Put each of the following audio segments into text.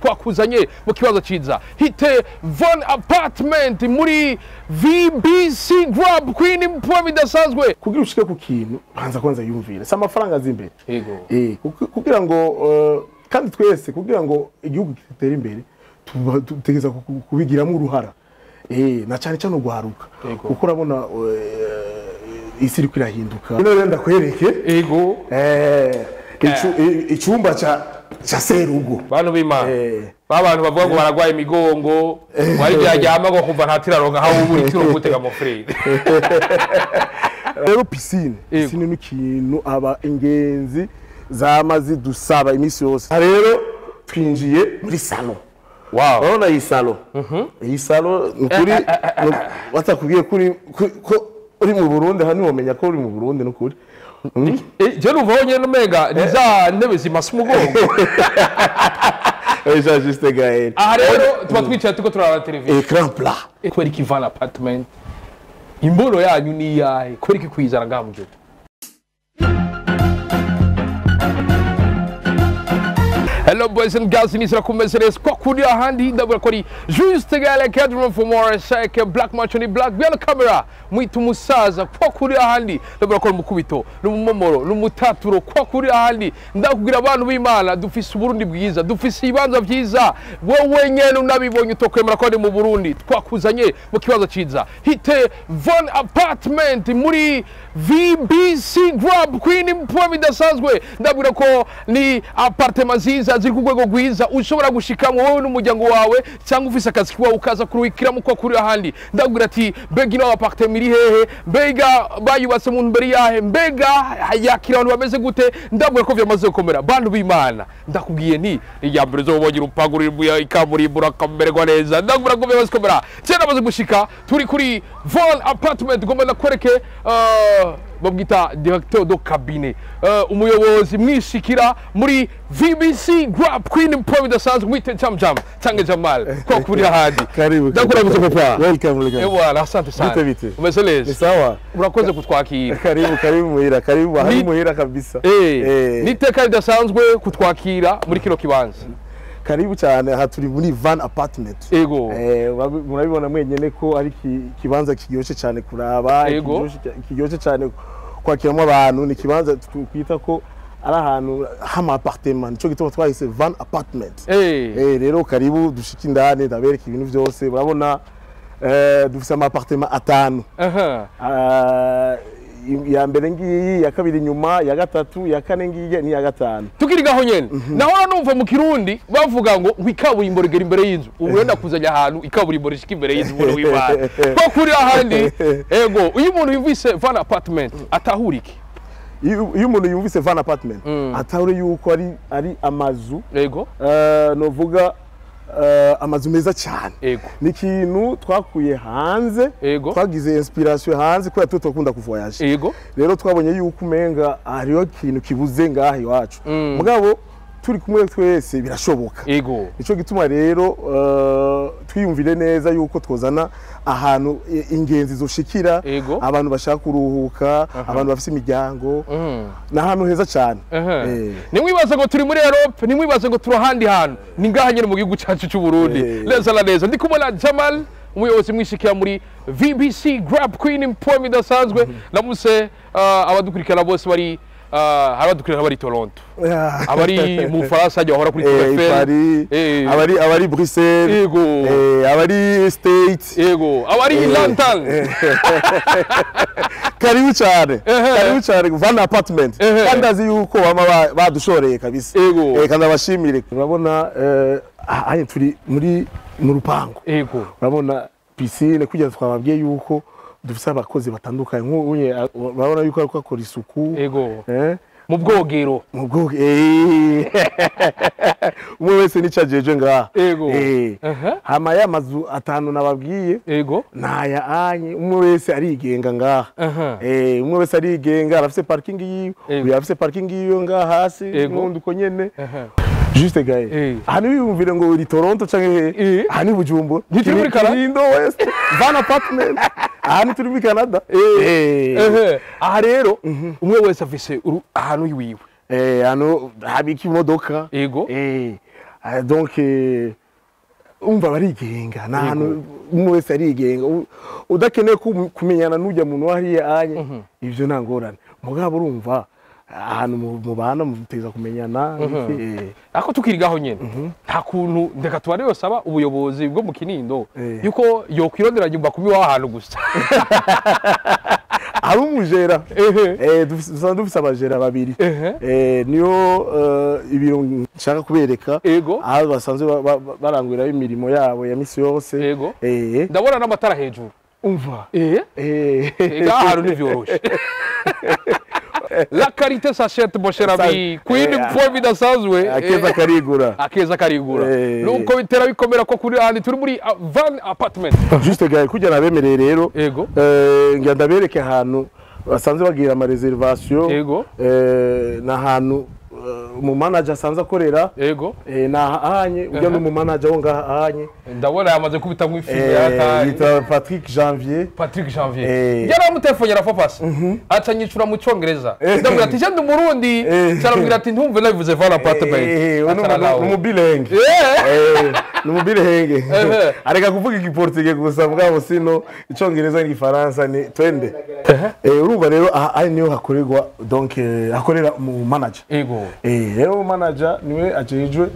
twakuzanye mu kibazo ciza hite von apartment muri vbc grab queen mpuwa bidasanzwe kugira ushike ku kintu banza kwanza yumvire si amafaranga azi imbere Yego. Eh, kuki- kugira ngo eh, kandi twese kugira ngo igihugu gitere imbere tuba- dutegereza ku- ku- kubigiramo uruhara Eh, na cyane cyane urwaruka Yego. kuko urabona eh, isi iriko irahinduka rero rero ndakwereke ego eh, icu- i- icumba ca ca serugo bantu b'imana Eh. ba bantu bavuga ngo baragwaye imigongo wari byaryama ngo kumva nta tiraronka aho uba uri tiro gutega amafurere rero pisine Yego. pisine ni ikintu aba ingenzi zama zidusaba iminsi yose Aha rero twinjiye muri salo wow urabona iyi salo iyi salo ni ukuri ni- batakubwiye ko uri ko- ko uri mu burundi hano wamenya ko uri mu burundi ni ukuri Mm. Eh, je numva honyine umenga ni za ntebe zimasa umugongo Eh, Jean Juste Gaël aha rero tuba twicaye turiko turaraba televiziyo ecran plat kubera iki van apartment imbono yanyu ni iyahe kubera iki kwizana ngaha mu gihugu Hello boys and girls, nisira kumeze neza kwa kuri ahandi ndabura ko ari juste gale cadre for more shake black match ni black bya camera mwita umusaza kwa kuri ahandi ndabura ko ari mukubito n'umumomoro n'umutaturo kwa kuri ahandi ndakubwira abantu b'Imana dufise uburundi bwiza dufise ibibanza byiza wowe nyene unabibonye utokwemera ko ari mu Burundi twakuzanye mu kibazo ciza hite von apartment muri VBC Grab Queen mpuwa bidasanzwe ndabwira ko ni apartment nziza ziri ku rwego rwiza ushobora gushikamo wowe n'umuryango wawe cyangwa ufise akazi kiwawe ukaza kuruhikiramo ko kuri ahandi ndabwira ati mbega ino apartment iri hehe mbega bayubatse mu mbere yahe mbega yakira abantu bameze gute ndabwira ko vyamaze gukomera bantu b'imana ndakubwiye nti iya mbere uzobonye urupangu ruri ikaburimbo urakamererwa neza ndabwira ko vyamaze gukomera cyane namaze gushika turi kuri von apartment ngomba nakwereke uh, babwita directeur do cabinet uh, umuyobozi mwishikira muri VBC Grab Queen Mpo bidasanzwe mwite Jam Jam Tange Jamal kwa kuri ahandi karibu ndakurabuze papa welcome welcome ewa asante sana Bite bite? umeze ni neza sawa urakoze kutwakira karibu karibu muhira karibu ahari Ni- muhira kabisa eh Eh. niteka ridasanzwe kutwakira muri kino kibanza karibu cyane aha turi muri van apartment ego Eh, urabi- murabibona mwenyene ko ari ki- ikibanza kiryoshe cyane kuraba Yego. kiryoshe cya- kiryoshe cyane kwakiramo abantu ni ikibanza twita ko ari ahantu hama apartment nico gituma twahise van apartment eh Eh, rero karibu dushike indani ndabereka ibintu byose murabona eh, dufise ama apartment atanu aha Ah, iya mbere ngiyi iya kabiri inyuma iya gatatu iya kane ngiyi n'iya gatanu tukiri gaho nyene nahora numva mu kirundi bavuga ngo ngo ikaburimbo rigera imbere y'inzu ubu wenda kuzanya ahantu ikaburimbo rishika imbere y'inzu umuntu w'imana ko kuri ahandi ego iyo umuntu yumvise van apartment atahura iki iyo iyo umuntu yumvise van apartment atahure yuko ari ari amazu ego eh, novuga eh, amazu meza cyane ego ni ikintu twakuye hanze Ego. twagize inspiration hanze kubera tuba tukunda kuvoyaje ego rero twabonye yuko umenga hariho ikintu kibuze ngaha iwacu Mm. mugabo turi kumwe twese birashoboka ego nico gituma rero eh, twiyumvire neza yuko twozana ahantu i- ingenzi zoshikira Ego. abantu bashaka kuruhuka abantu bafite imiryango Mm. ni ahantu heza cyane Aha. Eh. nimwibaze ngo turi muri Europe nimwibaze ngo turi ahandi hantu ni ngaha nyene mu gihugu cyacu cy'u Burundi Eh. neza na neza ndi kumwe na Jamal umuyobozi mwishikira muri VBC Grab Queen Mpoem idasanzwe namuse uh, abadukurikirana bose bari uh, hari abadukurikirana bari Toronto Ah. abari mu Faransa hajya bahora kuri Eh, Tour Eiffel Paris, Eh. abari abari Bruxelles Ego. eh, abari States ego abari Eh. London karibu cyane Ehe. karibu cyane van apartment Ehe. kandi azi yuko bama ba- badushoreye kabisa Ego. Eh, kandi abashimire urabona eh, aha turi muri mu rupango ego urabona pisine kugira ngo twababwiye yuko dufite abakozi batandukanye nk'ubu urabona yuko ariko akora isuku ego eh, mu bwogero mu bwoko eh. umwe wese n'icyo ajeje ngaha Ego. Eh. Aha. hama ya mazu atanu nababwiye ego ntaya anye umwe wese arigenga ngaha Aha. Eh, umwe wese arigenga arafise parking yiwe Ego. uyu arafise parking yiwe ngaha hasi Ego. n'undi uko nyene Aha. juste gaye Eh. aha ntiwiyumvire ngo uri toronto canke he Eh. aha ni bujumbura Ntituri muri Canada? Kinindo west van apartment aha ni turi muri canada Eh. Ehe. aha rero umwe wese afise uru- ahantu iwiwe Eh, hano habika imodoka ego Eh, Ah, donc eh, umva barigenga ni ahantu umwe wese arigenga U- udakeneye kum- kumenyana n'ujya muntu wariya anye ivyo nta ngorane mugabo urumva ahantu mu- mubana muteza kumenyana eh, ariko tukirigaho nyine nta kuntu ndeka tuba rero saba ubuyobozi bwo mu kinindo Eh. yuko yokwirondera nyumba kubi w'aho hantu gusa hari umujera Ehe. Eh, dufise- dusanzwe dufise abajera babiri Ehe. Eh, niyo eh, ibiro nshaka kubereka Ego. aho basanzwe ba- ba- baranguriraho imirimo yabo ya misi yose Ego. Eh, ndabona n'amatara hejuru umva eh Eh, ega ahantu ntivyoroshe la karite sachette mon cher ami Sa- kwindi eh, point bidasanzwe akeza eh, karigura akeza karigura Eh. nuko bitera bikomera ko kuri ahandi turi muri ah, van apartment juste gare kujya nabemereye rero Ego. eh, ngira ndabereke ahantu basanzwe bagira ama reservation Ego. eh, ni ahantu eh, umu manager asanzwe akorera ego eh, ni ahanye ujya n'umu manager wo ngaha ahanye ndabona yamaze kubita mu ifilme Eh, yataye yitwa Patrick Janvier Patrick Janvier Eh. yaramutelefonyera fapasi aca nyicura mu cyongereza ndamubwira ati jenda umurundi Eh. caramubwira ati ntumve nabivuze van apartment Eh, Aca aralaho. ni umubilenge Eh. ni umubilenge Ehe. areka kuvuga igiportige gusa mugabo sino icyongereza n'igifaransa ni twende Eh, urumva rero aha aha niho hakorerwa donc eh, hakorera mu manager ego Eh, rero manager niwe ajejwe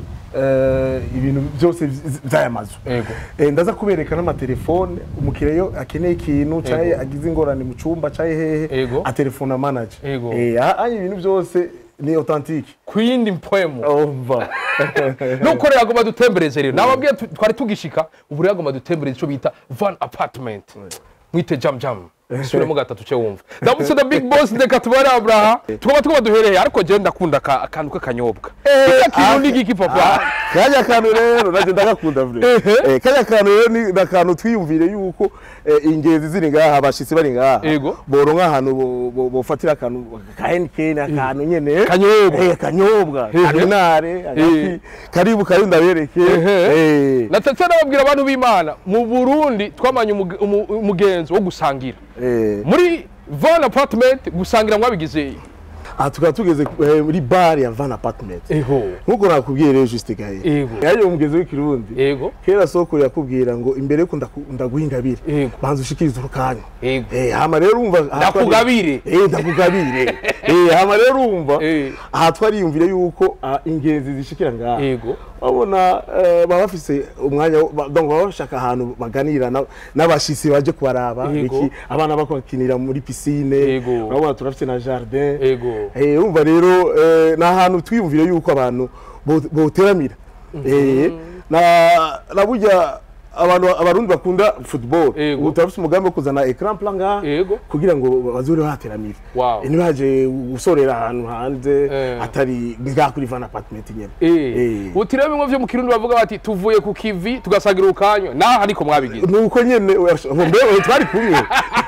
eh, ibintu byose vy- vy'aya mazu Ego. Eh, ndaza kubereka n'amatelefone umukiriya iyo akeneye ikintu canke Ego. agize ingorane mu cumba canke hehe Ego. atelefona manager Ego. Eh, aha aha ibintu byose ni authentique kwindi mpwemu umva nuko rero agomba dutembereze rero nababwiye tu- twari tugishika ubu rero agomba dutembereze ico bita van apartment mwite jam jam subiremo gatatu ce wumva ndamutse the big boss ndeka tubare abraha tugomba tugomba duhereye ariko jewe ndakunda aka- akantu k'akanyobwa kiriya kintu ni giki papa kajya kantu rero nacyo ndagakunda vure Ehe. Eh, kajya kantu rero ni ni akantu twiyumvire yuko eh, ingenzi ziri ngaha abashitsi bari ngaha Ego. boronka ahantu bo- bo- bofatira akantu ka henikeni akantu nyene Kanyobwa. Eh, kanyobwa Ehe. karinare Eh. agati karibu kari ndabereke Ehe. Eh, natetse nababwira abantu b'imana mu burundi twamanye umuge- umu- umugenzo wo gusangira eh. muri van apartment gusangira mwabigize aha tukaba tugeze eh, muri bare ya van apartment ego nkuko nakubwiye rero juste gahe Ego. yaje umugezi w'ikirundi ego kera soko yakubwira ngo imbere yuko ndaku- ndaguha ingabire Ego. banza ushikirize urukanya ego Eh, hama rero urumva aha twari- ndakugabire Eh, ndakugabire Eh, hama rero urumva Eh. aha twariyumvire yuko ah, ingenzi zishikira ngaha ego babona eh, baba bafise umwanya wo- ba- donc baba bashaka ahantu baganira na- n'abashitsi baje kubaraba Yego. iki abana bakinira muri piscine Yego. urabona turafite na jardin ego Eh, urumva rero eh, ni ahantu twiyumvire yuko abantu bo- boteramira Eh, na na burya abantu abarundi bakunda football Yego. ubu turafite umugambi wo kuzana ecran plan ngaha Yego. kugira ngo bazure bateramira Wow. Eh, ntibaje gusorera ahantu hanze Eh. atari ngaha kuri van apartment nyene Eh. Eh. uti rero bimwe vyo mu kirundi bavuga bati tuvuye ku kivi tugasagira urukanywa naho ariko mwabigize nuko nyene urasho- ngo mbe oya, twari kumwe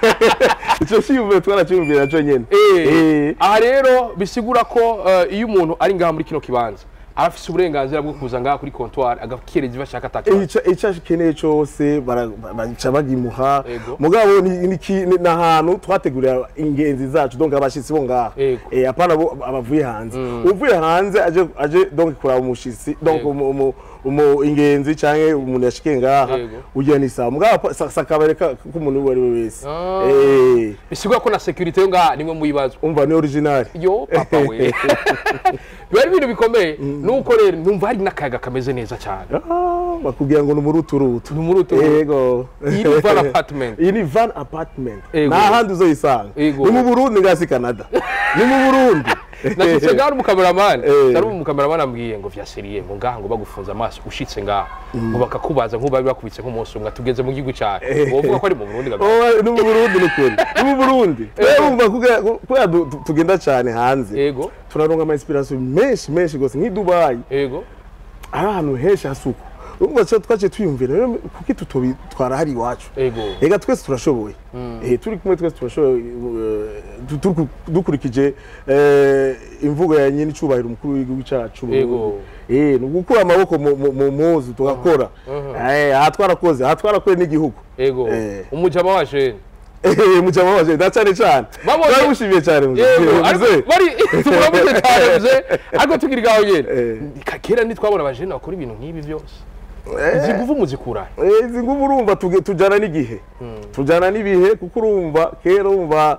ico ciyumviro twaraciyumvira naco nyene Eh. aha rero bisigura ko eh, iyo umuntu ari ngaha muri kino kibanza aba afise uburenganzira bwo kuza ngaha kuri comptoir agakereza ivyo ashaka atakibazo icyo icyo akeneye cyose bara- ba- baca bagimuha Ego. mugabo ni ni ki- ni ahantu twategurira ingenzi zacu donc abashitsi bo ngaha Ego. eh apana bo abavuye hanze uvuye hanze aje aje donc kuraba umushitsi donc Ego. umu- umu- umu ingenzi canke umuntu yashikiye ngaha Ego. ugira ni sawa mugabo pa- sa- sakabare ka- k'umuntu uwo ari we wese Ah. eh bisigura ko na security yo ngaha nimwe mu bibazo umva ni original yo papa we biba ari ibintu bikomeye nuko rero numva hari n'akayaga kameze neza cyane Ah, bakubwira ngo ni umuruturutu Ni umuruturutu. yego Iyi ni van apartment. iyi ni van apartment Yego. nta handi uzoyisanga Yego. ni mu burundi ngasi canada ni mu burundi nashitse ngaha n'umukameramani Eh. nari umukameramani ambwiye ngo vya seriye ngo ngaha ngo bagufunze amaso ushitse ngaha ngo bakakubaza nk'ubu bakubitse nk'umunsi umwe tugeze mu gihugu cyawe wovuga ko ari mu burundi gaga Oh, ni mu burundi ni ukuri ni mu burundi urumva kugira- kubera du- du- tugenda cyane hanze ego turaronga ama inspiration menshi menshi gose nk'i dubayi ego ari ahantu henshi hasuku urumva cyo twaciye twiyumvira rero kuki tutobitwara hari iwacu ego Ega twese turashoboye eh turi kumwe twese turashoboye eh, du- du- dukurikije eh, imvugo ya nyine icubahiro umukuru w'igihugu cyacu mu Yego. Burundi. eh ni ugukura amaboko mu- mu mu muzu tugakora eh aha twarakoze aha twarakoze n'igihugu ego Eh. umujama wa jene Eh, muca mubabaje na cyane cyane Babonye- turamushimiye cyane muze yego ariko Muze. bari tumuramutse cyane muze ariko tugira igaho nyene Eh. Ka- kera ntitwabona abajene bakora ibintu nk'ibi byose izi nguvu muzikura he? Eh, izi ngubu urumva tuge- tujyana n'igihe tujyana n'ibihe kuko urumva kera urumva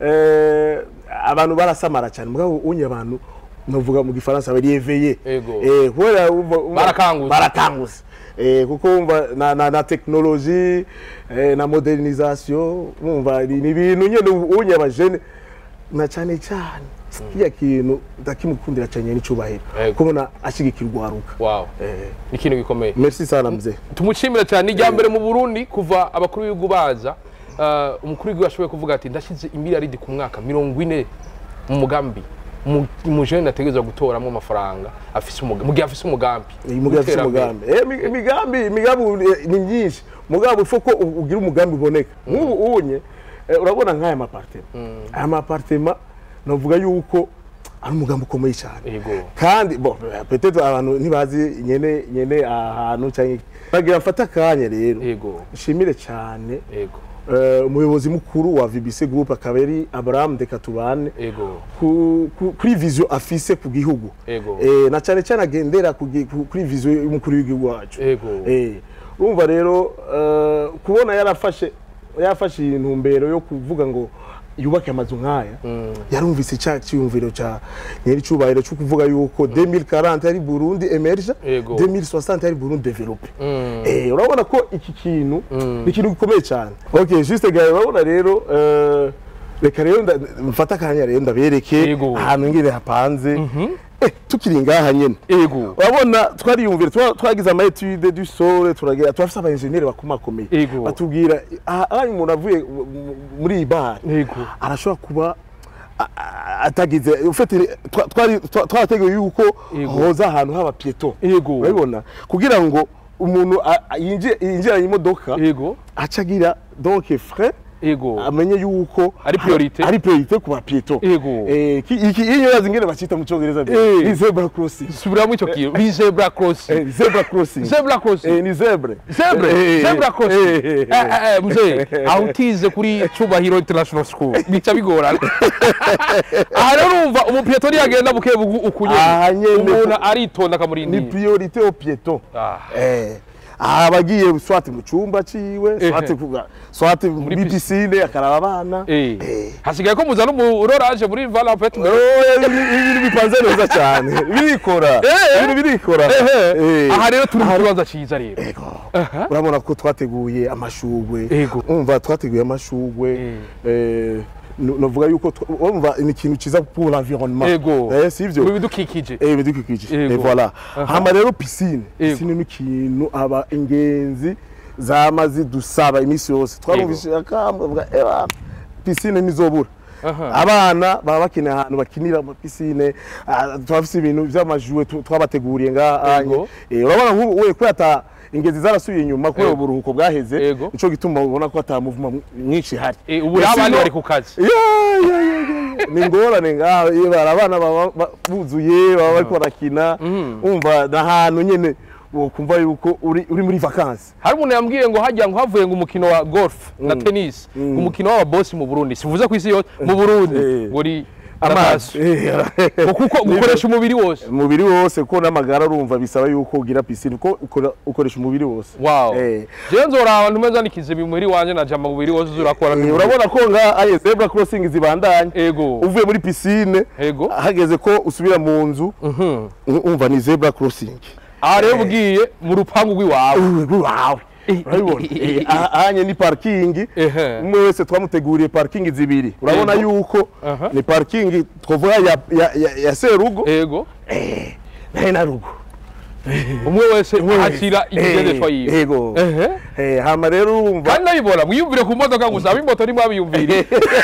eh, abantu barasamara cyane mugabo unye abantu navuga mu gifaransa bariyeveye Ego. Eh, kubera urumva- urumva- Barakangutse. barakangutse Eh, kuko wumva na, na, na tekinoloji eh, na modernisation wumva ni ni ibintu nyine unye abajene na cyane cyane kiriya kintu ndakimukundira cyane n'icubahiro Ego. kubona ashyigikira urwaruka wow Eh, ni ikintu gikomeye merci sana mzee tumushimira cyane ijya mbere mu burundi kuva abakuru b'ibihugu baza uh, umukuru w'igihugu ashoboye kuvuga ati ndashyize imiliyaridi ku mwaka mirongo ine mu mugambi Mu- umujene ategerezwa gutoramo amafaranga afise umuga- mu gihe afise umugambi iyi mugambi afite w'iterambere. umugambi Eh, imi- imigambi imigambi eh, ni myinshi mugambi ufu ko u- ugira umugambi uboneka nk'ubu unye eh, urabona nk'aya mapartema aya mapartema navuga yuko ari umugambi ukomeye cyane Yego. kandi bo peut-être abantu ntibazi nyene nyene ahantu cyangwa iki. bagira mfata akanya rero yego nshimire cyane yego eh, umuyobozi mukuru wa VBC Group akaba ari Abraham Dekatubane yego ku- ku- kuri vision afise ku gihugu Ego. eh, na cyane cyane agendera ku gi- ku- kuri vision y'umukuru w'igihugu wacu Ego. eh, urumva rero eh, kubona yarafashe yafashe iyi ntumbero yo kuvuga ngo yubake amazu nk'aya yarumvise cya cyiyumviro cya nyiri cyubahiro cyo kuvuga yuko 2040 ari Burundi emerge Ego. 2060 ari Burundi develope Mm. Eh, urabona ko iki kintu ni ikintu gikomeye cyane okay juste gaye urabona rero eh, reka rero nda- mfata akanya rero ndabereke Yego. ahantu ngire hapanze eh, tukiri ngaha nyene yego urabona twariyumvira twa- twagize ama etude du sole turagira turafise aba engineer bakomakomeye Yego. batubwira aha aha umuntu avuye mu- mu- muri iyi bare Yego. arashobora kuba a- a- atagize ufite twa- twari twa- twarateguye yuko Yego. hoza ahantu haba pieto Yego. urabibona kugira ngo umuntu a- a- yinjire yinjiranye imodoka yego aca agira donc frais yego amenye yuko Ari priorité. ari priorité ku ba pieto Yego. eh ki- iki iyo yazi ngene bacita mu cyongereza Eh. ni zebra crossing subiramo icyo kintu ni zebra crossing Eh, zebra crossing zebra crossing eh ni zebre Zebre, Eh, zebra crossing. eh, eh, Eh, eh, eh, mzee, aho utize kuri Cyubahiro International School bica bigorana. Aha rero urumva umupiyeto ntiyagenda buke bugu ukunyene. Aha nyene. Umuntu aritonda ni akamurindira. priorité au piéton Ah. eh abagiye swati mu cyumba ciwe Eh, swati eh. kuga swati muri pis- piscine akaraba abana Eh. Eh. Hasigaye ko muzana umuroraje muri Vala Pet. Oh, ibintu bipanze neza cyane birikora Eh. ibintu birikora Ehe. Eh. Aha rero turi mu kibanza cyiza rero. Ego. urabona ko twateguye amashugwe Ego. umva twateguye amashugwe eh, nu- novuga yuko twa- urumva ni ikintu cyiza pour l'environnement Ego. eh sivyo Mu bidukikije. Eh, ibidukikije Ego. Eh, voilà hama rero piscine Ego. piscine ni ikintu aba ingenzi zama zidusaba iminsi yose twarumvise akamwe eba piscine ntizobura Aha. abana baba bakeneye ahantu bakinira mu piscine ah, turafise ibintu vy'amajuwe tu- twabateguriye ngaha Ego. Eh, urabona nk'ubu we kubera ata ingezi zarasubiye inyuma kubera Ego. uburuhuko bwaheze Ego. nico gituma ubona ko ata movement mwinshi ihari Eh, ubu rero abandi bari ku kazi. Ya, ya, ya, ya. ni ingorane ngaho iyo bari abana baba ba- buzuye baba bariko barakina umva ni ahantu nyene wokumva yuko uri uri muri vakansi hari umuntu yambwiye ngo hajya ngo havuye ngo umukino wa golf na tennis umukino w'ababosi mu Burundi sivuze ku isi yose mu Burundi Eh. ngo ni amazi ngo kuko gukoresha umubiri wose umubiri wose kuko n'amagara urumva bisaba yuko ugira pisine kuko ukora- ukoresha umubiri wose wow Eh. jewe nzora abantu meza nikize umubiri wanje naja mu mubiri wose uzurakora Eh, urabona ko nga aye zebra crossing zibandanye ego uvuye muri pisine ego hageze ko usubira mu nzu umva ni zebra crossing aha rero ugiye mu rupangu rw'iwawe wawe urabibona Eh, aha- ahanye ni parking Ehe. umwe wese twamuteguriye parking zibiri urabona Yego. yuko Aha. ni parking twavuga ya, ya, ya, ya serugo ego naye na rugo umwe wese akira ikigendeshwa Eh, yiwe yego ehe Eh, hama rero urumva kandi nabibona mwiyumvire ku modoka gusa ab'imoto ntimwabiyumvire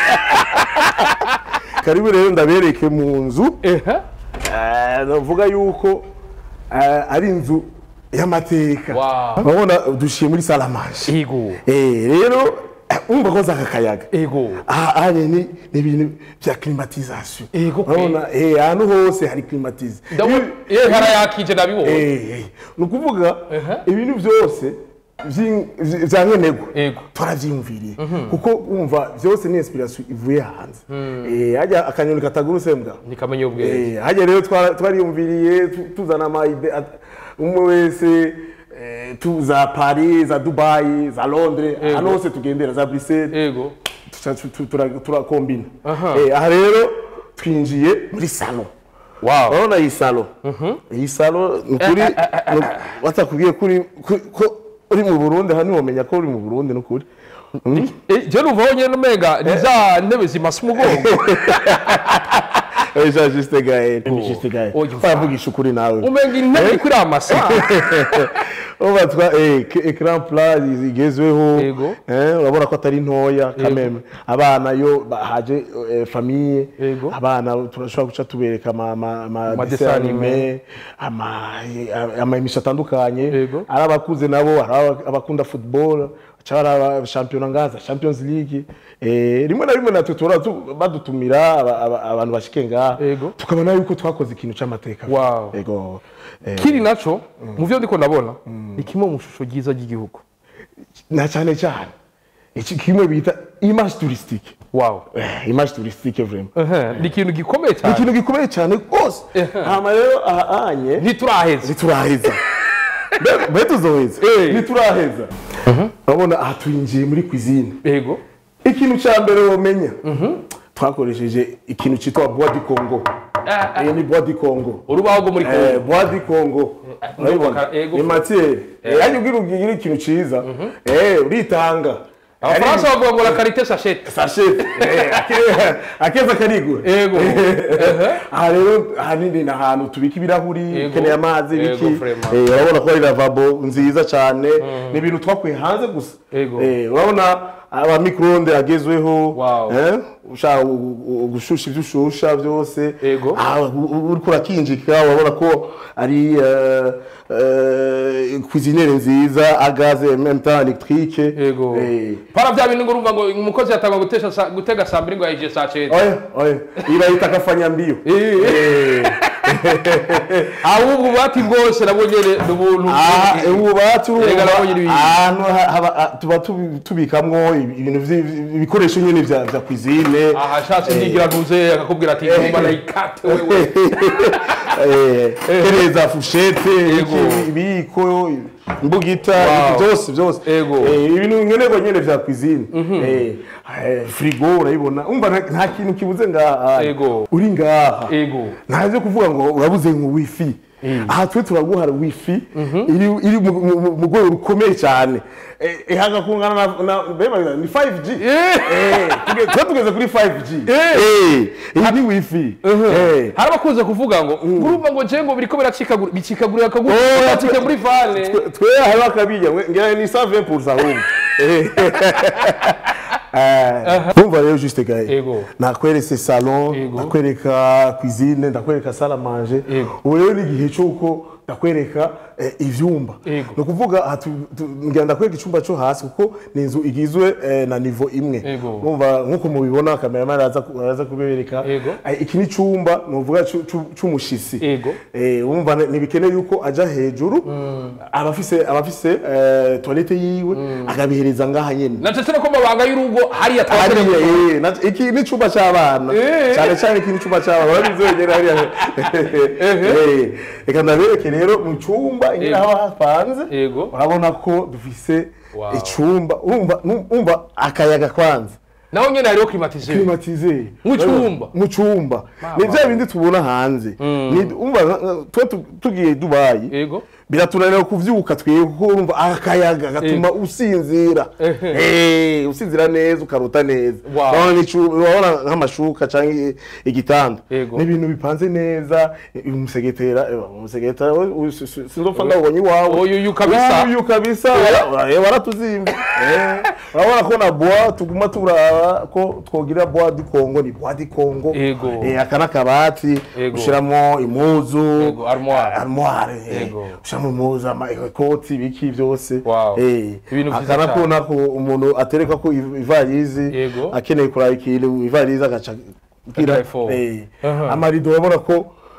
karibu rero ndabereke mu nzu ehe Eh, navuga yuko eh, ari inzu y'amateka Wow. urabona dushiye muri salamanje ego Eh, rero eh, umva ko zaka kayaga ego aha aha ni ni ibintu bya climatisation Ego pe. urabona eh ahantu hose hari climatize ndabona iyo harayakije nabibonye eh eh, ni ukuvuga Ehe. ibintu byose vy'in- vy- vya nkenerwa Yego. twaravyiyumviriye kuko wumva vyose ni inspiration ivuye hanze Eh, hajya akanyoni katagurutse mbwa ntikamenya ubwenge Eh, hajya rero twara- twariyumviriye tu- tuzana amayide at- umwe wese eh, tu za paris za dubai za londres Yego. hano hose tugendera za bruxelles yego tuca- tu- tu- tura- turakombina Aha. Eh, aha rero twinjiye muri salo wow urabona iyi salo iyi salo ni ukuri batakubwiye ko uri- ko- ko uri mu burundi hano wamenya ko uri mu burundi ni ukuri Mm. Eh, je numva honyine umenga ni za ntebe zimasa umugongo Eh, Jean Juste Gaël Jean Juste Gaël Oh, you twavugisha ukuri nawe umenga intebe iri kuri amasa uba twa eh, ke- ecran plat igezweho Yego. eh, urabona ko atari ntoya kameme abana yo ba- haje eh, famille Yego. abana turashobora guca tubereka ama ama ama Ama dessin dessin animé. animé ama ama emission atandukanye Yego. ari abakuze nabo hari aba- abakunda football cyangwa ari aba champion ngaza champions league eh, rimwe na rimwe natwe tura tu- badutumira aba- aba- abantu bashike ngaha Yego. tukabona yuko twakoze ikintu c'amateka Wow. yego eh, kiri naco mu byo ndiko ndabona ni kimwe mu shusho ryiza ry'igihugu na cyane cyane iki kimwe bita image touristique wow eh, image touristique vraiment Ehe, ni ikintu gikomeye ni cyane ikintu gikomeye cyane rwose hama rero aha anye ntituraheza ntituraheza Mbe- mbe tuzoheza Eh. ntituraheza urabona aha twinjiye muri cuisine yego ikintu cya mbere womenya twakoresheje ikintu cyitwa bois du congo iyi ni bois du congo urubaho rwo muri Eh, kongo bois du congo urabibona ego. ni matiere yaje ubwira ubwira ikintu cyiza eh uritanga abafaransa bavuga ngo la karite sachete sashete akeza karigura Yego. aha rero ahanini ni ahantu tubika ibirahuri Yego. ukeneye amazi Yego, biki vraiment. Eh, urabona ko ari lavabo nziza cyane ni ibintu twakuye hanze gusa Yego. Eh, urabona aba microonde agezweho Wow. eh, ushaka gu- gu- gushusha ibyo ushusha byose Yego. Ah, u- u- uriko urakinjika urabona ko ari eh, eh, cuisiniere nziza agaze en même temps électrique yego Eh, para bya bintu ngo urumva ngo umukozi yatanga gutesha sa- gutega saa mbiri ngo yahije saa cyenda oya oya iyi bayita akafanyambio Eh. Eh. ahubwo ububati bwose nabwo nyine ni ubuntu Ah, ububati Erega nabonye ibintu. ahantu ha- haba- ah, tuba tubi- tubikamwo ibintu vyi- ibikoresho nyine vya vya cuisine aha ashatse ndigira ntuze akakubwira ati ngomba nayikate wewe Eh, tereza fushete Yego. iki, ibiyiko imbugita Wow. byose byose Yego. Eh, ibintu nkenerwa nyine vya cuisine Eh, eh, frigo urayibona umva nta- nta kintu kibuze ngaha Yego. uri ngaha ego ntaze kuvuga ngo urabuze ngo wifi aha twe turaguha wifi iri iri mu- mu mu- mu rwego rukomeye cyane Eh, ihaga kungana na na bema ni 5G Eh, tuge- twe tugeze kuri 5G Eh. Eh, iyi ni wifi Eh. hari abakunze kuvuga ngo urumva ngo je ngo biriko biracikagura bicikagurira akaguru Oh, batike muri vane Twe- twe hari bakabijya ngira ni 120% ahubwo Eh. Eh, Umva rero juste gaye Yego. nakweretse salon Yego. ndakwereka cuisine ndakwereka salle à manger Yego. ubu rero ni igihe cy'uko ndakwereka eh, ivyumba Yego. ni ukuvuga aha tu- tu- ngira ndakwereka icyumba cyo hasi kuko ni inzu igizwe eh, na nivo imwe Yego. umva nk'uko mubibona kameramani araza ku- araza kubibereka Yego. Eh, iki ni icyumba ni uvuga c'u- c'u- c'umushisi Yego. Eh, wumva ni- ntibikeneye yuko ajya hejuru abafise abafise eh, toilette yiwe akabihereza ngaha nyene nacecere ko amabanga y'urugo hariya hariya twashyira eh, na- iki ni icyumba cy'abana Eh. cyane cyane iki ni icyumba cy'abana barabizi wenyine hariya Eh, reka ndabereke rero mu cyumba ingene Yego. haba hapanze Yego. urabona ko dufise Wow. icyumba urumva urumva akayaga kwanza naho nyine hariho climatiseur climatisé Mu cyumba. mu cyumba Mama. ni bya bindi tubona hanze Ni- umva nka- nka- tuba tu- tugiye dubayi yego biratunanira kuvyuka twebwe kuko urumva akayaga gatuma usinzira Eh, usinzira neza ukarota neza Wow. urabona n'icu- urabona nk'amashuka cyangwa igitanda Yego. ni ibintu bipanze neza eh, umusegetera eh, umusegetera we- we- si- si- sinzopfa ndawubonye iwawe Uyu- uyu kabisa. uyu kabisa wara- eh, waratuzimba Eh, urabona ko na bois tuguma turaba ko twogira bois du congo ni bois du congo Yego. Eh, aka n'akabati Yego. ushiramo impuzu Yego, armoire. armoire eh, Yego. ushiramo impuzu amakoti ibiki byose Wow. Eh, Ibintu vyiza aka nako cyane. nako umuntu atereka ko iv- ivarizi Yego. akeneye kuraba ikintu ivarizi agaca Agaca ifu. eh, Aha. amarido urabona ko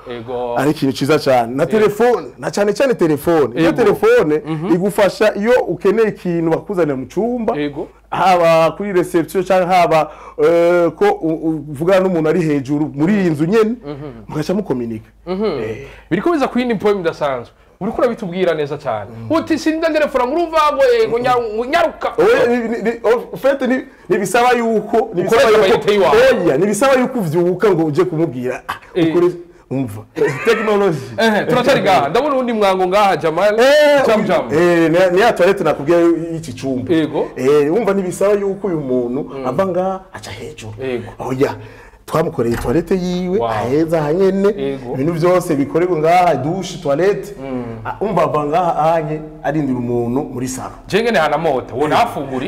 Ego. ari ikintu ciza cyane na telefone na cyane cyane telefone iyo Ego. telefone igufasha iyo ukeneye ikintu bakuzanira mu cyumba Ego. haba kuri reception cyangwa haba eh, ko u- uvugana n'umuntu ari hejuru muri iyi nzu nyene mugaca mukominika Eh, biriko biza ku yindi poem idasanzwe uriko urabitubwira neza cyane uti sinda telefone ngurumva ngo yego nya- nyaruka oya, ni- ni- ni- o- fete ni- ntibisaba yuko ntibisaba Ukoresha yuko amayinite y'iwawe. oya ntibisaba yuko uvyuka ngo uje kumubwira ah, Eh. ukore- umva technology ehe turacyari ngaha ndabona uwundi mwango ngaha jamal jam jam Eh, ni- ni ya toilette nakubwiye y'iki cyumba Yego. Eh, wumva ntibisaba yuko uyu muntu ava ngaha aca hejuru Yego. oya twamukoreye toilette yiwe Wow. aheza hanyene Yego. ibintu byose bikorerwa ngaha dushe toilette Ah, umva ava ngaha ahanye arindira umuntu muri salo jenge ni hana mota wo nafunguri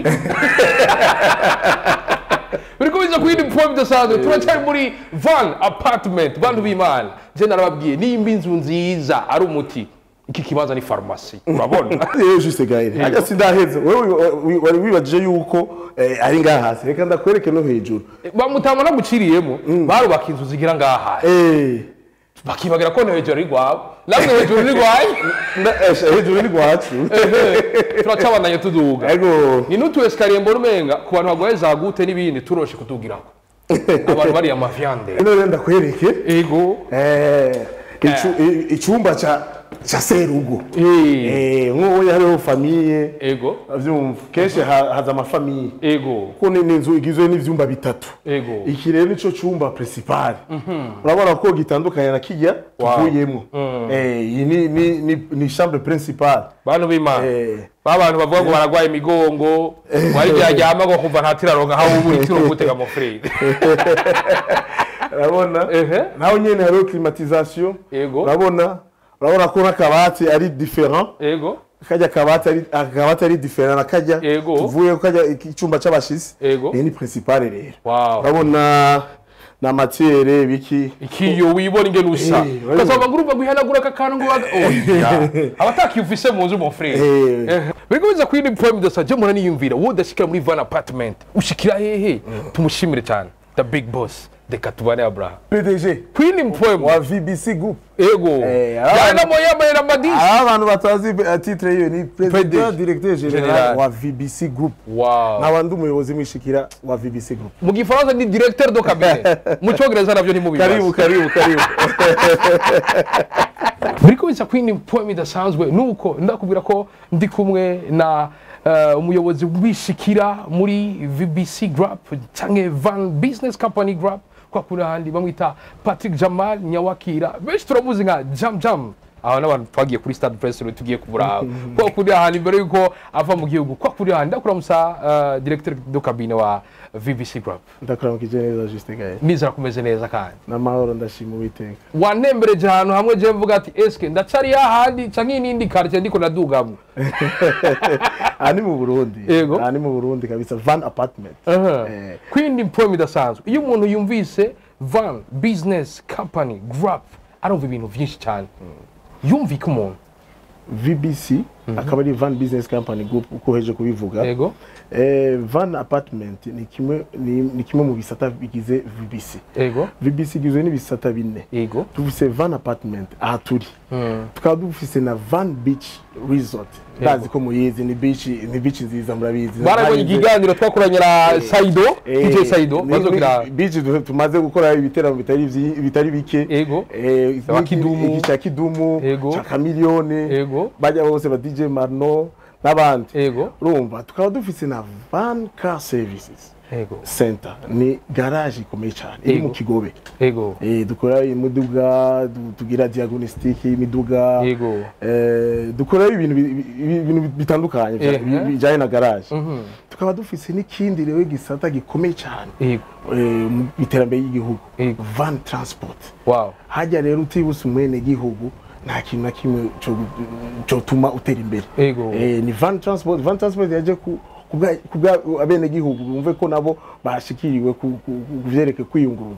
biriko biza ku yindi poem idasanzwe turacyari muri van apartment bantu b'imana je narababwiye nimba inzu nziza ari umuti iki kibanza ni farumasi urabona Eh, juste gaire ajya sindaheze wewe wi- wi- wari wibajije yuko eh, ari ngaha hasi reka ndakwereke no hejuru bamutama naguciriyemo barubaka inzu zigira ngaha Eh, bakibagira ko no hejuru ari rwawe namwe hejuru ni rwaye nda- eh, hejuru ni rwacu turacabandanye tuduga ego ni n'utu esikariye mbona umenga ku bantu barwaye za gute n'ibindi turoshe kutugiraho abantu bariya mavyande none ndakwereke ego Eh, icu- i- icyumba ca ca serugo Eh, Eh, nk'ubu hariho famiye ego avyumva kenshi ha- haza amafamiye ego kuko ni ni inzu igizwe n'ivyumba bitatu ego iki rero nico cumba principal urabona ko gitandukanye na kijya Wow. tuvuyemo Eh, iyi ni ni ni- ni chambre principale bantu b'imana Eh. ba bantu bavuga ngo baragwaye imigongo wari byaryama ngo kumva ntatiraronka aho ubu itiro gutega amafurere urabona Ehe. naho nyene hariho climatisation Ego. urabona urabona ko n'akabati ari different ego kajya kabati ari akabati ari different na kajya Ego. tuvuye ko kajya icyumba c'abashisi Ego. iyi ni principale rero wow urabona na matiere biki ikiyo wibona ingene usa Eh, urabibona. ukazaba ngo urumva guhanagura aka kantu ngo baga oya abatakiyumvise mu nzu mon frere Eh. biriko biza kuyindi poem dasa je mura niyumvira wowe udashikira muri van apartment ushikira hehe tumushimire cyane the big boss reka tubane abraham PDG kuyindi poem wa VBC group ego Eh, yana mo yambaye na madisi aba bantu batazi eh, titre yiyo ni president PDG. directeur General. general wa VBC group wow nkaba ndi umuyobozi mwishikira wa VBC group mu gifaransa ni directeur do cabinet mu cyongereza navyo karibu ntimubibaza karibu karibu biriko biza kuyindi poem idasanzwe nuko ndakubwira ko ndi kumwe na eh, umuyobozi wishikira muri VBC Group canke Van Business Company Group kwa kuri ahandi bamwita Patrick Jamal Nyawakira benshi turamuzi nka Jam Jam aho n'abantu twagiye kuri stade press rero tugiye kubura kwa kuri ahandi mbere yuko ava mu gihugu kwa kuri ahandi ndakuramusa uh, directeur do cabine wa VBC Group ndakuramukije neza juste gaye nizera kumeze neza kandi n'amahoro ndashima uwiteka wanembereje ahantu hamwe je mvuga ati eske ndacari hahandi canke n'indi quartier ndiko nadugamwo aha ni mu burundi Yego. aha ni mu burundi kabisa van apartment Eh. kwindi poem idasanzwe iyo umuntu yumvise van business company group arumva ibintu vyinshi cyane yumvika umuntu vbc akaba ari van business company group uko uheje kubivuga yego Eh, van apartment ni kimwe ni, ni kimwe mu bisata bigize vbc yego vbc igizwe n'ibisata bine yego dufise van apartment aha turi tukaba dufise na van beach resort ndazi ko muyizi ni beach ni beach nziza murabizi barabonye Ntarinze- ikiganiro twakoranye na saido Eh, dj saido ni- bazokira ni beach du- tumaze gukora ibiteramo bitari vyi- bitari bike Yego. Eh, Aba iki- Kidumu. iki cya kidumu Yego. cya kamiliyoni Yego. bajya bose ba dj marno n'abandi yego urumva tukaba dufise na van car services yego center ni garage ikomeye cyane iri mu Yego. kigobe yego Eh, dukora imiduga du- tugira diagnostic y'imiduga Yego. Eh, dukora ibintu bi- bi- ibintu bitandukanye bya- Ehe. bi- bijyanye na garage Mhm. tukaba dufise n'ikindi rero gisata gikomeye cyane yego eh, mu iterambere ry'igihugu Yego. van transport wow hajya rero utibutse umwene gihugu nta kintu na kimwe cyo- cyotuma utera imbere Yego. Eh, ni van transport van transport yaje ku kubwa abene gihugu bumve ko nabo bashikiriwe ku ku- ku- kuvyereke kwiyunguruza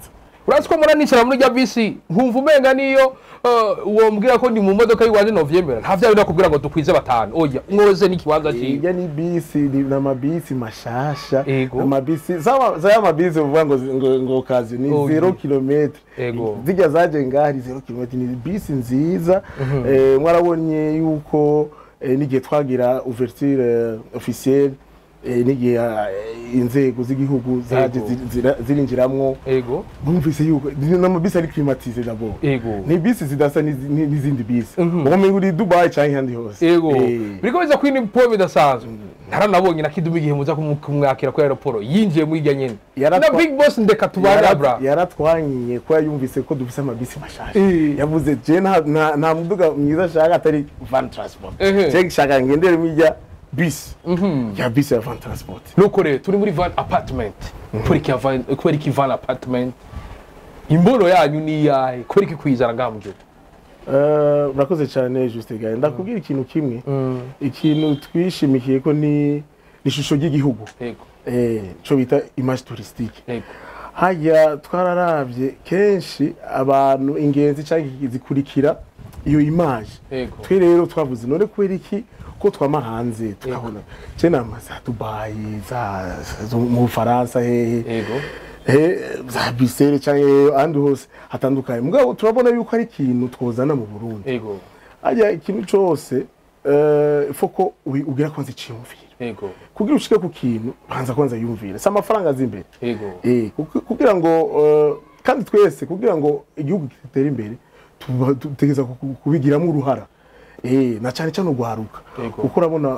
urazi ko mura nicara muri rya bisi nkumva umenga niyo eh, wombwira ko ndi mu modoka y'iwanje novyemera nta vyawe nakubwira ngo dukwize batanu oya mwoze n'ikibanza ciwe hirya ni bisi ni n'amabisi mashasha Ego. amabisi zaba zaya mabisi uvuga ngo ngo, ngo kazi ni Oh, 0 yeah. km Ego. zijya zaje ngahari 0 km ni bisi nziza eh, mwarabonye yuko eh, n'igihe twagira ouverture eh, officielle eh, n'igihe eh, inzego z'igihugu zaje Ego. ziri- zira- zirinjiramwo ego bumvise yuko ni n'amabisi ari climatize d'abord ego ni bisi zidasa n'izi- ni- n'izindi bisi Mhm. ubumenyi uri Dubai canke ahandi hose ego Eh. biriko biza kwina ipo bidasanzwe ntaranabonye na kidumu igihe muza kumu- kumwakira kuri aeroporo yinjiye muri irya nyene Yaratwa- na big boss ndeka tubana Yara- bra yaratwanyiye ko yumvise ko dufise amabisi mashasha Eh. yavuze je nta- nta nta muduga mwiza ashaka atari van transport Ehe. je nshaka ngendere muri irya bisi Mhm. ya bisi ya van transport nuko rero turi muri van apartment kubera iki van kubera iki van apartment imbono yanyu ni iyahe kubera iki kwizana ngaha mu gihugu Eh, urakoze cyane juste gaye ndakubwira ikintu kimwe ikintu twishimikiye ko ni ni ishusho ry'igihugu ego eh cyo bita image touristique ego hajya twararavye kenshi abantu ingenzi cyangwa zikurikira iyo image ego twe rero twavuze none kubera iki ko twama hanze tukabona je nama za dubayi za zo mu bufaransa hehe ego eh, za bisere cyangwa ahandi hose hatandukanye mugabo turabona yuko ari ikintu twozana mu burundi ego hajya ikintu cyose eh, ifo ko ubi- ugira kwanza iciyumviro ego kugira ushike ku kintu banza kwanza yumvire si amafaranga azi imbere ego Eh, kuki- kugira ngo eh, kandi twese kugira ngo igihugu gitere imbere tuba- dutegereza ku- ku- kubigiramo uruhara Eh, na cyane cyane urwaruka Yego. kuko urabona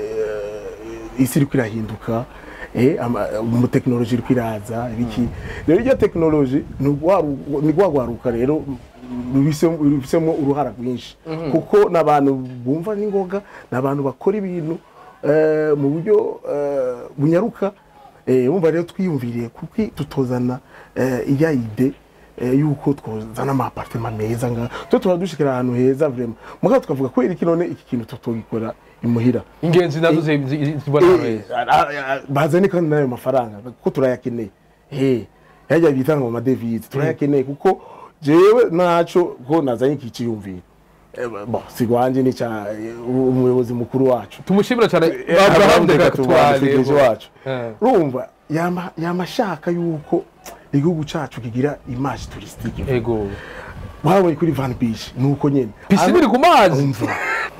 eh, isi iriko irahinduka eh, ama- mu tekinoloji iriko iraza ibiki rero iryo tekinoloji ni urwaru- ni rwa rwaruka rero rubisemo rubisemo uruhara rwinshi kuko ni abantu bumva n'ingoga ni abantu bakora ibintu eh, mu buryo eh, bunyaruka Eh, wumva rero twiyumviriye kuki tutozana eh, iya ide eh, yuko twozana ama apartment meza nga twe turadushikira ahantu heza vraiment mugabo tukavuga kubera iki none iki kintu tutogikora imuhira ingenzi nazo zi- zi- zibona Eh, heza a- a- a- bazane kandi n'ayo mafaranga kuko turayakeneye eh yajya bitanga mu madevize turayakeneye kuko jewe naco ko nazanye iki ciyumviro Eh, bon sigwanje ni ca eh, umuyobozi mukuru wacu tumushimira cyane Abraham abraham Dekatubane, dekatubane Fidege wacu Eh. urumva yama yama ashaka yuko igihugu cacu kigira image touristique ego wabonye kuri Van Beach nuko nyene pisine iri ku mazi umva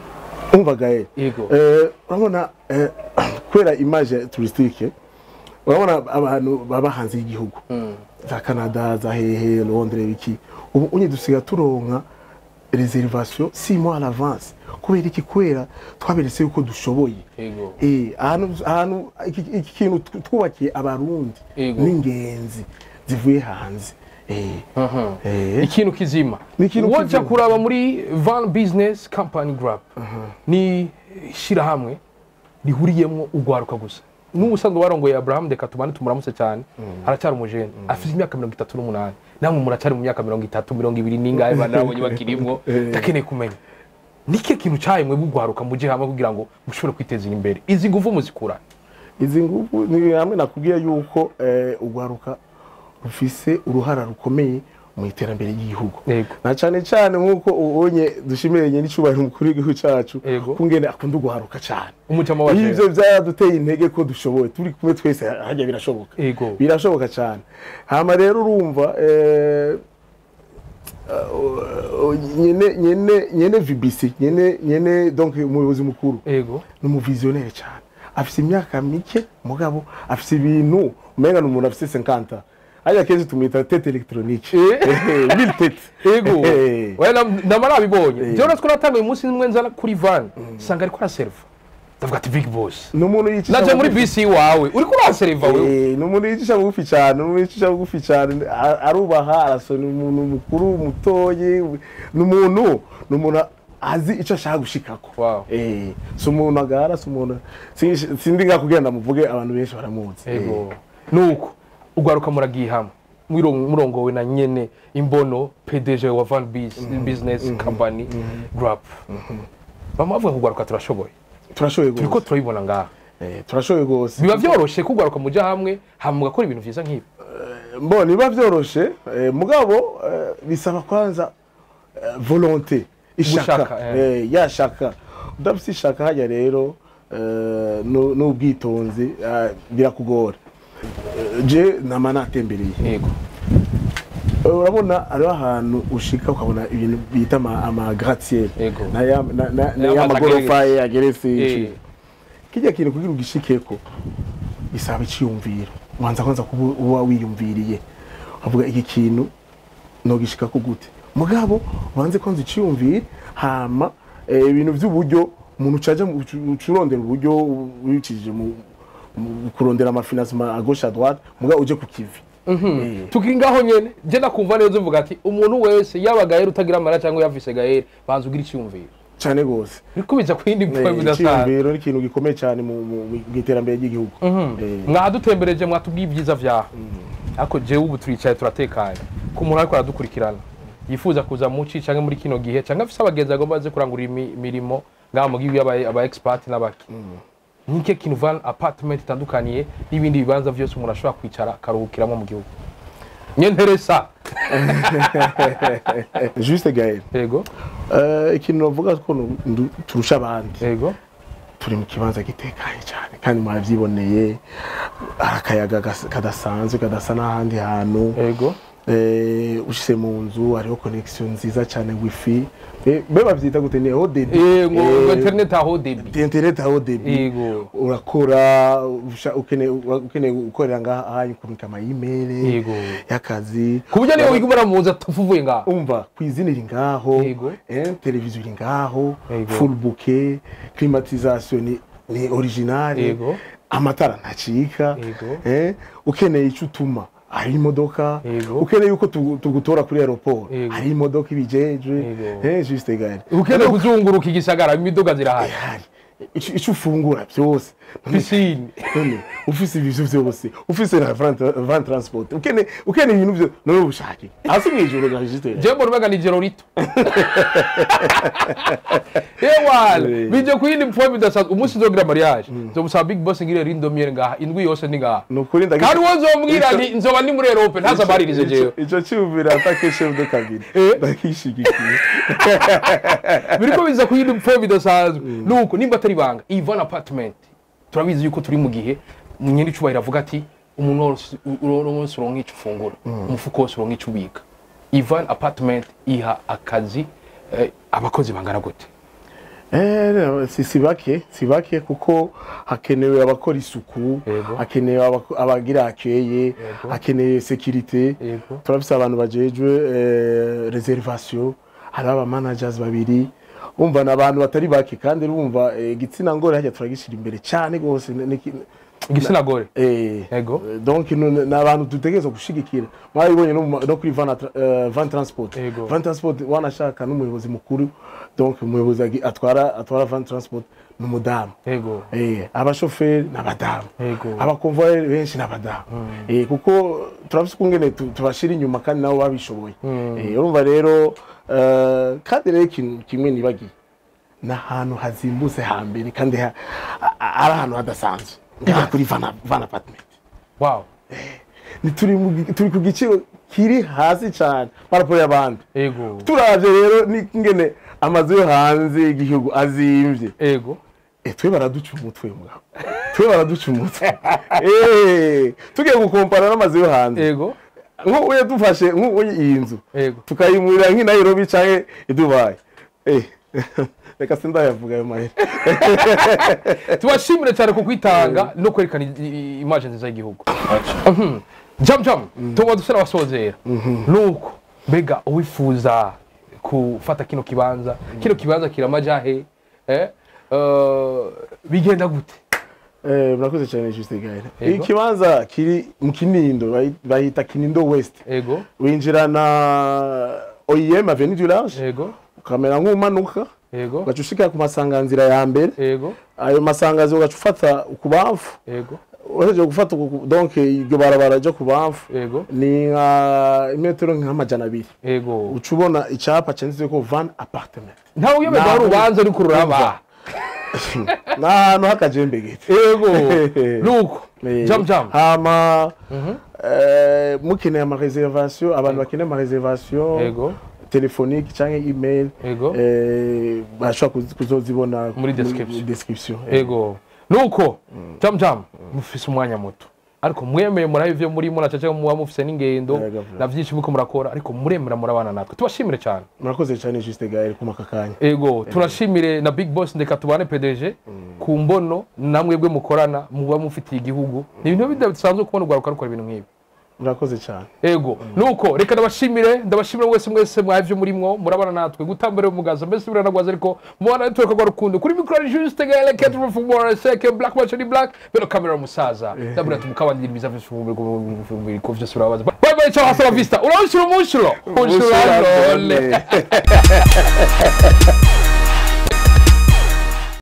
umva gaye Yego. eh urabona eh, kubera image touristique urabona abantu baba hanze y'igihugu za Canada za hehe Londres biki ubu unye dusiga turonka reservation 6 mois à l'avance kubera iki kwera twaberetse yuko dushoboye ego Eh, ahantu ahantu iki iki kintu tw- twubakiye abarundi Yego. n'ingenzi zivuye hanze Eh, eh, ikintu kizima Ni ikintu woja kizima. kuraba muri van business company group ni shirahamwe rihuriyemwo urwaruka gusa n'ubusanzwe warongoye abraham reka tubane tumuramutse cyane aracyari umujene afite imyaka mirongo itatu n'umunani namwe muracyari mu myaka mirongo itatu mirongo ibiri n'ingahe bana nabonye bakirimwo ndakeneye kumenya nike kintu cyayo mwe bugwaruka muje hamwe kugira ngo mushobore kwiteza imbere izi nguvu muzikura izi nguvu ni hamwe nakubwiye yuko eh, urwaruka rufise uruhara rukomeye mu iterambere ry'igihugu Yego. na cyane cyane nk'uko ubonye dushimiranye n'icyubahiro umukuru w'igihugu cyacu Yego. kungene akunda uguharuka cyane umucamo wa ivyo byaraduteye intege ko dushoboye turi kumwe twese hajya birashoboka Yego. birashoboka cyane hama rero urumva eh, uh, nyene nyene nyene VBC nyene nyene donc umuyobozi mukuru ego ni umuvisionnaire cyane afise imyaka mike mugabo afise ibintu umenga ni umuntu afise 50 hajya kenshi tumwita tete electronique Eh. mille tete ego Eh. wena ndama nabibonye Eh. jewe natwe natanga uyu munsi nimwe nzana kuri van sanga ariko araserva ndavuga ati big boss ni umuntu yicisha naje muri bugufi. bisi iwawe uriko uraserva wewe Eh, ni umuntu yicisha bugufi cyane ni umuntu yicisha bugufi cyane a- arubaha arasona ni umuntu mukuru mutoye ni umuntu ni umuntu azi icyo ashaka gushikako Wow. eh si umuntu agara si umuntu si- sindi nga kugenda muvuge abantu benshi baramuzi ego nuko ugwaruka muragiye hamwe Mwiro- murongowe na nyene imbono pdg wa van Bus- business company group bama bavuga kugwaruka turashoboye turashoboye turiko rwose turabibona ngaha Eh, turashoboye rwose biba vyoroshe kugwaruka muja hamwe hama mugakora ibintu vyiza nk'ibi mbona biba byoroshe eh, mugabo eh, bisaba kwanza eh, volonté ishaka Gushaka, eh. eh, yashaka udafite ishaka hajya rero eh, nu- n'ubwitonzi eh, birakugora Eh, je nama natembereye yego Eh, urabona hariho ahantu ushika ukabona ibintu bita ama- ama gratte-ciel Yego. na ya- na- na- na Ya ya mazu magorofa ageretse. yageretse Eh. inshuro. kijya kintu kugira ugishikeko bisaba icyiyumviro ubanza kwanza kuba uba wiyumviriye uvuga iki kintu nogishikako gute mugabo ubanze kwanza icyiyumvire hama eh, ibintu by'uburyo umuntu ucaja mu- ucu- ucurondera uburyo wicishije mu mu kurondera amafinansima a gauche à droite mugabo uje ku kivi Eh. tukiri ngaho nyene je ndakumva neza uvuga ati umuntu wese yaba gahera utagira amara cyangwa yavise gahera banza ugira icyumviro cyane gose biriko biza ku yindi point bidasanzwe icyiyumviro ni ikintu gikomeye cyane mu mu- mu iterambere ry'igihugu Eh. mwadutembereje mwatubwiye ibyiza vyaho ariko jewe ubu turicaye turatekanye ku muntu ariko aradukurikirana yifuza kuza muci canke muri kino gihe canke afise abagenzi agomba aze kurangura imi- imirimo ngaha mu gihugu y'aba aba expert n'abaki nike kintu van apartment itandukaniye n'ibindi bibanza vyose umuntu ashobora kwicara akaruhukiramo mu gihugu nyenteresa juste gael yego Eh, ikintu navuga ko nu- ndu- turusha abandi yego turi mu kibanza gitekanye cyane kandi mwabyiboneye hari akayaga gas- kadasanzwe kadasa n'ahandi hantu yego Eh, ushyize mu nzu hariho connection nziza cyane wifi Eh, be babyita gute ni aho debi Eh, ngo ngo internet aho debi internet aho debi yego urakora usha- ukeneye ukeneye gukorera ngaha ahanyu kurungika ama email Yego. y'akazi ku buryo niyo wiga umuramuzi atavuye ngaho umva kwizina iri ngaho Yego. eh, televiziyo iri ngaho Yego. full bouquet climatisation ni, ni original Yego. amatara ntacika Yego. eh, ukeneye icyo utuma hari imodoka Yego. ukeneye yuko tugu- tugutora kuri aeroport Yego. hari imodoka ibijejwe Yego. eh, juste gare ukeneye kuzunguruka igisagara imiduga zirahari hari icyo icyo ufungura byose pisine none ufise ibintu byose ufise na van van transport ukeneye ukeneye ibintu byose none ubushake hasi mu ijoro ga juste je mbona umenga ni ijoro rito ewana Eh. bije ku yindi point bidasanzwe umunsi nzogira mariage nzobusaba big boss ngire rindomire ngaha indwi yose ni ngaha ni ukuri ndagira kandi uwo nzombwira Ico- ni nzoba ndi muri erope ntazamaririze jewe icyo cyumvira atake chef de cabine Eh. ndakishigikiye biriko biza ku yindi point bidasanzwe nuko nimba atari banga ivan apartment turabizi yuko turi mu gihe nyiri icubahiro avuga ati umuntu wose uno wese uronka ico ufungura umufuko wose uronka ico ubika ivan apartment iha akazi eh, abakozi bangana gute Eh, si si bake si bake kuko hakenewe abakora isuku Yego. hakenewe abako- abagira akeye Yego. hakenewe sekirite Yego. turafise abantu bajejwe eh, reservation hari aba managers babiri umva ni abantu batari bake kandi urumva eh, igitsina ngore hajya turagishira imbere cyane rwose ni- ni- igitsina gore Eh, Yego. eh, donc nu- ni abantu dutegerezwa gushigikira mwabibonye no mu ma- no kuri van, Atra- eh, van transport Yego. van transport wanashaka n'umuyobozi mukuru donc umuyobozi agi- atwara atwara van transport ni umudamu yego Eh, abashoferi ni abadamu Yego. abakonvoyeri benshi ni abadamu Eh, kuko turafise ukungene tu- tubashira inyuma kandi nabo babishoboye Eh, urumva rero eh, kandi rero ikintu kimwe nibagiye ni ahantu hazimbutse hambere kandi ha- a- a- ari ahantu hadasanzwe ngaha kuri van van apartment wow Ni turi mu gi- turi ku giciro kiri hasi cyane paraporo y'abandi yego turavye rero n'ingene amazu yo hanze y'igihugu azimvye yego Eh, twe baraduca umutwe mugabo twe baraduca umutwe Eh, tugiye gukompara n'amazu yo hanze yego nk'ubu dufashe nk'ubu iyi nzu yego tukayimurira nk'i Nairobi canke i Dubai Eh, reka sindayavuga ayo mahera tubashimire cyane ku kwitanga no kwerekana i- i- imaje nziza y'igihugu Mhm. jam jam tuba dusa n'abasozera nuko mbega uwifuza gufata kino kibanza kino kibanza kiramajahe eh? eh, bigenda gute Eh, murakoze cyane Juste Gaël Yego. ikibanza kiri mu Kinindo bayi- bahita Kinindo West yego winjira na OIM Avenue du Large yego ukamera nk'umanuka yego ugaca ushika ku masanganzira ya mbere yego ayo masangazo ugaca ufata ukubamfu yego uhejeje gufata uku- donc iryo barabara ryo ku bamfu yego ni nka imetero nk'amajana abiri yego uca ubona icyapa cyanditse ko van apartment ntawe uyoberwa Naho- urubanza ariko ruraba ni ahantu h'akajembe gete yego nuko Eh, jam jam hama eh, mukeneye amareservation abantu bakeneye amareservation yego telefonique cyangwa email Yego. eh, bashobora kuz- kuzozibona Muri description. description yego nuko jam jam mufise umwanya muto ariko mwemeye murabe ivyo murimo na caca muba mufise n'ingendo Yego, vyo. na vyinshi muko murakora ariko muremera murabana natwe tubashimire cyane murakoze cyane juste gael kuma aka kanya ego tunashimire na big boss ndeka tubane pdg ku mbono namwebwe mukorana muba mufitiye igihugu ni ibintu bidasanzwe kubona urwaruka rukora ibintu nk'ibi murakoze cyane ego nuko reka ndabashimire ndabashimire mwese mwese mwavyo murimwo murabana natwe gutambira umugaza mbese biranagwaza ariko mubana network rwa rukundo kuri mikro ni juste gale ketro from more seke black match ni black bero camera musaza ndabura tumukabandira ibiza vyose ko vyose urabaza bye bye ciao hasta la vista uranshuro munshuro munshuro Munshuro, lole lole.